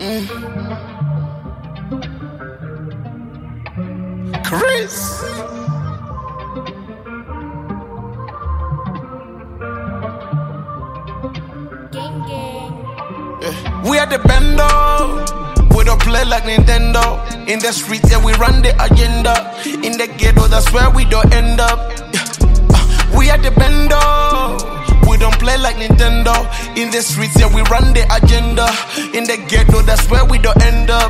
Chris. Gang gang. We are the bando. We don't play like Nintendo. In the streets, yeah, we run the agenda. In the ghetto, that's where we don't end up. Yeah. Uh, We are the bando. We don't play like Nintendo. In the streets, yeah, we run the agenda. In the ghetto, that's where we don't end up.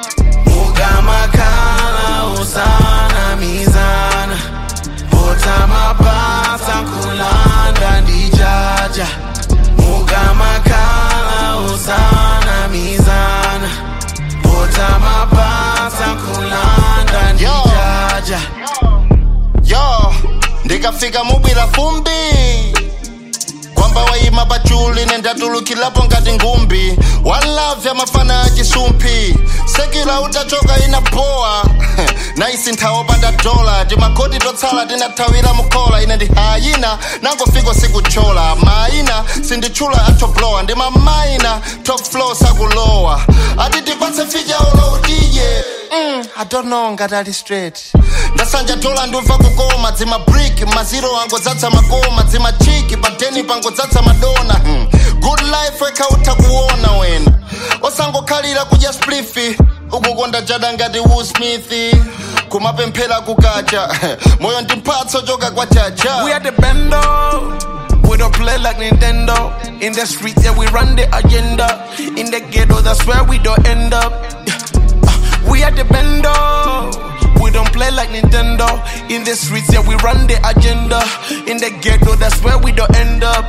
Mugamakala usana mizana. Botama pasa kulanda ndijaja. Mugamakala usana mizana. Botama pasa kulanda ndijaja. yo ndikafika mubwira fumbi kwamba wayima pachuli nendatulukilapo ngati ngumbi one love ya mafana a chisumphi sekila utachoka inapowa naisi nthawi opanda dola timakoti totsala tinathawira mukhola ine ndi hayina nangofika sikuchola maina sinditchula atoblowa ndi mamaina top flow sakulowa ati tipatse fija oloutiye mm, i don't know ngati ali straight ndasanja dola ndumva kukoma dzima brick maziro angodzadza makoma dzima chiki padeni pangodzadza madona hmm. good life wekhautha kuona wena osangokhalira kudya splifi ukukonda jada ngati Will Smith kumapemphera kukacha moyo ndi mphatso choka kwa chacha We are the bando. We don't play like Nintendo. In the streets, yeah, we run the agenda. In the ghetto, that's where we don't end up. Yeah. Uh, We are the bando. We don't play like Nintendo. In the streets, yeah, we run the agenda. In the ghetto, that's where we don't end up.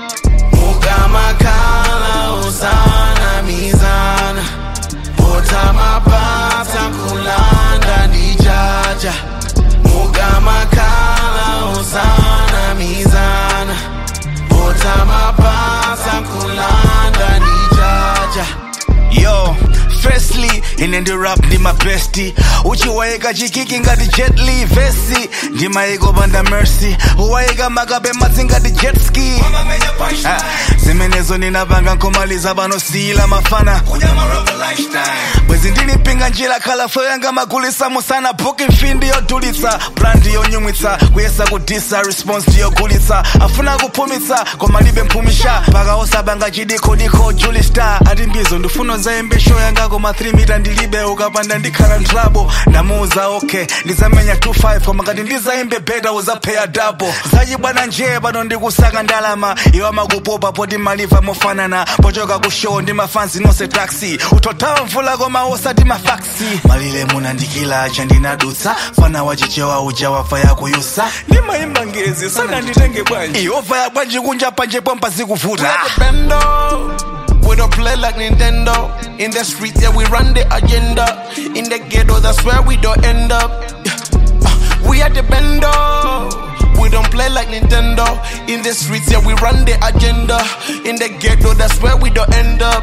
Mugamakala usana mizana. Botama pasa kulanda ndijaja. Mugamakala usana mizana. Botama pasa kulanda ndijaja. yo firstly ine ndi rap ndi mabesti uchiwayika chikiki ngati jet li vesi ndimayika opanda mercy uwayika makabe madzi ngati jet ski Ah, zimenezo ndinapanga nkhomaliza panosiyila mafana bwezi ndilipinga njira khalafo yanga magulisa musana booking fee ndiyodulitsa plan ndiyonyumwitsa kuyesa kudisa response ndiyogulitsa afuna kuphumitsa koma libe mphumisha paka osabanga chidikodiko juli star ati mbizo ndifuna zayembe show yanga koma 3 mita ndilibe ukapanda ndikhala ntrabo ndamuuza okay ndizamenya 25 koma ngati ndizayimbe beta uzapheya double zachibwana njee pano ndikusaka ndalama iwo amakupopa poti maliva mofanana pochoka ku show ndi mafansi nonse taxi utothawa mvula koma osati mafaksi malile munandikila chandinadutsa fana wachichewa uja wafa yakuyusa ndimayimba ngezi sana nditenge bwanji iova ya bwanji kunja panje pompa zikuvuta We are the bando. We don't play like Nintendo. In the streets, yeah, we run the agenda. In the ghetto, that's where we don't end up. Yeah. Uh, We are the bando. We don't play like Nintendo. In the streets, yeah, we run the agenda. In the ghetto, that's where we don't end up.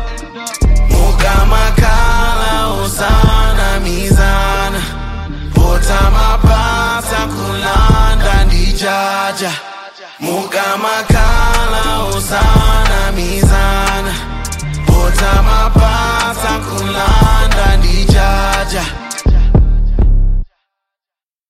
Mugamakala usana mizana. Botama pasa kulanda ndijaja. Mugamakala usana mizana. Botama pasa kulanda ndijaja.